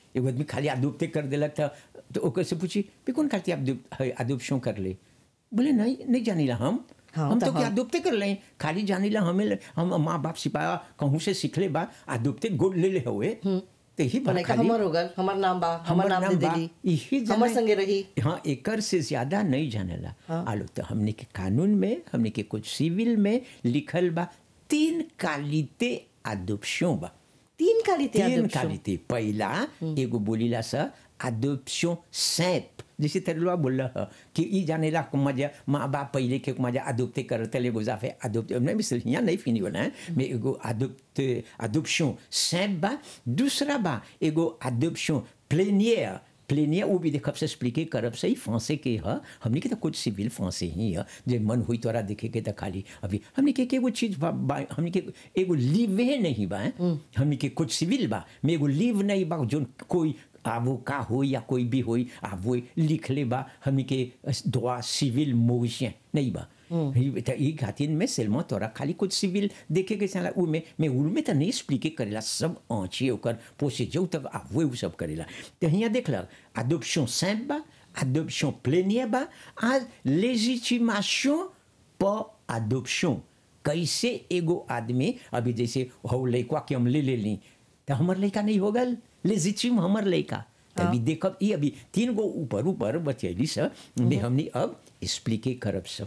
एगो आदमी खाली अदुप्ते कर देलक था तो ओकर से पूछी भी कौन खाती अदुप्शन कर ले बोले नहीं नहीं जानीला हम हाँ, हम तो तो क्या हाँ। अदुप्ते कर ले खाली जानीला हमें हम माँ बाप सिपाया कहूँ से सीखले बा अदुप्ते गोद ले ले हुए तो यही बा लड़का खाली हमर हो गल हमर नाम बा हमर हमर नाम नाम दे बा, देली यही हमर जाने- संगे रही हाँ एकर से ज्यादा नहीं जानेला हाँ। आलो तो हमने के कानून में हमने के कुछ सिविल में लिखल बा तीन कालिते अदुप्शन बा तीन काली ते तीन adoption। कालिते पहला एगो बोलीला सा अदुप्शन सैप जैसे तेरलवा बोल रहा कि ई जानेला को मजा माँ बाप पहले के मजा अदुप्ते करते ले गुजाफे अदुप्ते मैं मिसल यहाँ नहीं फिनी बोला है मैं एगो अदुप्ते अदुप्शन सैप बा दूसरा बा एगो अदुप्शन प्लेनियर प्लेनियर वो भी देखब से एक्सप्लिके करब से ही फांसे के ह हमने के तो कुछ सिविल फांसे ही है जे मन हुई तोरा देखे के तो खाली अभी हमने के एगो चीज बा, बा हमने के एगो लीवे नहीं बा हमने के कुछ सिविल बा में एगो लीव नहीं बा जो कोई आवो का हो या कोई भी होई आवो लिख ले बा हमने के दुआ सिविल मोशन नहीं बा ई त ई खातिर में सेलमा तोरा खाली कुछ सिविल देखे के चला उ में मैं उल में तो नहीं एक्सप्लिके करेला सब आँची ओकर पोसे जो तक आवो उ सब करेला तो यहाँ देख लग adoption simple बा adoption plénière बा आज légitimation पर adoption कैसे एगो आदमी अभी जैसे हो लड़का के हम ले ले ली तो हमर लड़का नहीं हो गल लेजिटिम हमर लड़का तो अभी देखब ये अभी तीन गो ऊपर ऊपर बचैली सब में हमने अब एक्सप्लिके करब सब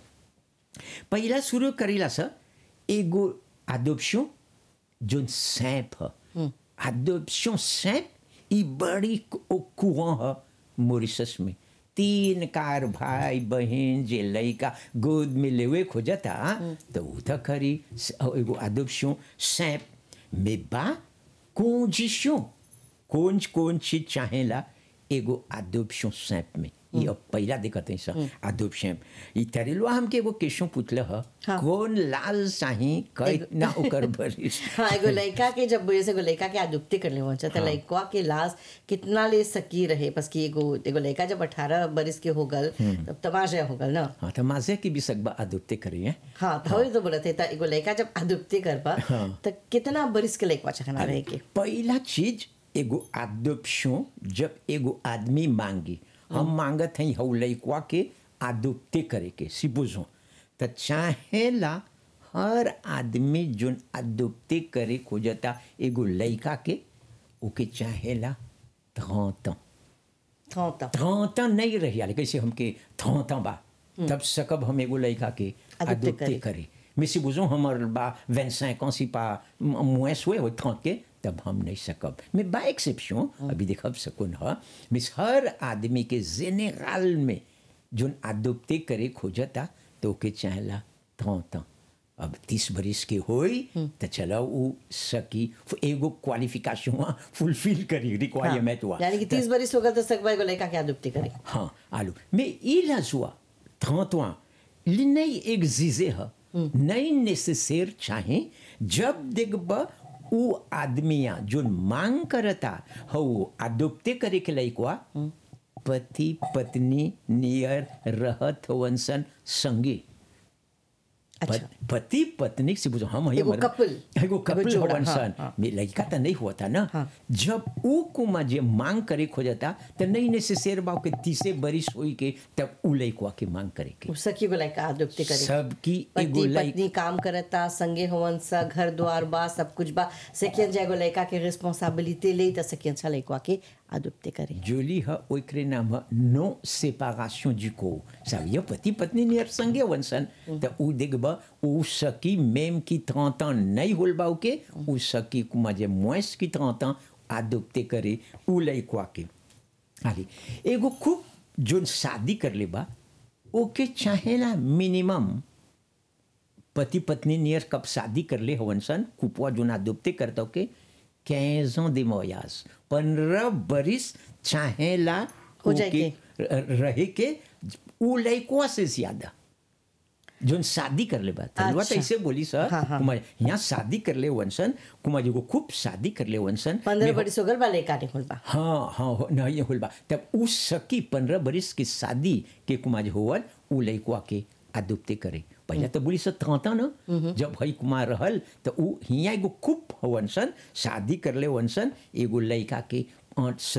पहला शुरू करेला सा एगो adoption जोन सैप ह adoption सैप ई बड़ी कुआं ह मॉरिशस में तीन कार भाई बहन जे लड़का गोद में लेवे खोजता तो उ तो करी स- एगो adoption सैप में बा condition कौन कौन चीज चाहेला एगो adoption सैप में ये अब पहला देखत है सर adoption ई तरेलवा हमके एगो क्वेश्चन पूछल ह हाँ। कौन लाल चाही कितना ओकर बरिस हाँ एगो लड़का के जब जैसे एगो लड़का के आदुप्ति कर ले वहाँ तो लड़का के लाश कितना ले सकी रहे बस कि एगो एगो लड़का जब अठारह बरिस के हो गल तब तमाशा हो गल ना हाँ तो माजे की भी सकबा अदुप्ते करिए हाँ तो वही तो बोलत है तो एगो लड़का जब आदुप्ति कर पा हाँ। तो कितना बरिस के लड़का चाहना रहे के पहला चीज एगो adoption जब एगो आदमी मांगी हम मांगत हई हौ लइकवा के adopté करे के सिपोजो तो चाहेला हर आदमी जोन adopté करे खोजता एगो लइका के ओके चाहेला धौता हाँ तो थौता नहीं रही आले कैसे हमके थौता बा तब सकब हम एगो लड़का के Adopté अदुप्ते करे। करे mais si बुझो हमर बा 25 ans si pas moins हुए हो 30 के तब हम नहीं सकब mais बा एक्सेप्शन अभी देखब सकुन ह मिस हर आदमी के जेनेरल में जोन अदुप्ते करे खोजता तो ओके चाहेला थौता अब तीस बरिस के होई तो चलो उ सकी एगो क्वालिफिकेशन फुलफिल करी रिक्वायरमेंट हुआ यानी कि तीस बरिस हो गल तो सकबा एगो लड़का के आदुप्ति करे हाँ आलू mais il a joie 30 ans il नहीं एग्जिजे है नहीं नेसेसर चाहे जब देखब उ आदमिया जो मांग करता हो अदुप्ते करे के लइकवा पति पत्नी नियर रहत होवन सन संगे अच्छा पत- पति पत्नी से बुझो हम एगो हमारे- couple, एगो एगो कपल जोड़ा, होवन हाँ, सन हाँ। में लड़का तो नहीं होता ना हाँ। जब ऊ कुमा जे मांग करे खोजता तो नहीं नेसेसर बा के तीसे बरिस होई के तब ऊ लइकवा के मांग करे के उ सखी एगो लड़का आदुप्ति करे सबकी एगो पति लइक पत्नी काम करता संगे होवन सा घर द्वार बा सब कुछ बा सकियन जाएगो लड़का के रिस्पांसिबिलिटी ले त सकियन छा लड़का के आदुप्ति करे जोली है ओकरे नाम है नो सेपारेशन du corps ça veut dire पति पत्नी नियर संगे वंसन तो ऊ देखब ऊ सकी मेम की 30 ans नहीं होल बा के ऊ सकी कुमा जे moins की 30 ans adopté करे ऊ लइकवा के आली एगो खूब जोन शादी कर ले बा ओके चाहेला मिनिमम पति पत्नी नियर कब शादी कर ले हवन सन कुपवा जो ना दुबते करता के quinze ans de mariage पंद्रह बरिस चाहेला हो जाए ओके र- रहे के उ लइकवा से ज्यादा जोन शादी कर ले बात तलवा अच्छा। ऐसे बोली सर हाँ, हाँ। कुमार यहाँ शादी कर ले वंसन कुमार जो खूब शादी कर ले वंसन पंद्रह बरिस हो गल बा लड़का नहीं होल बा हाँ हाँ हो- नहीं होल बा तब उ सकी पंद्रह बरिस की शादी के कुमार होवल उ लइकवा के अदुप्ते करे पहले तो बोली सब तांता न जब हई कुमार रहल तो उ हिया एगो खूब हवन सन शादी कर ले वंसन एगो लइका के आठ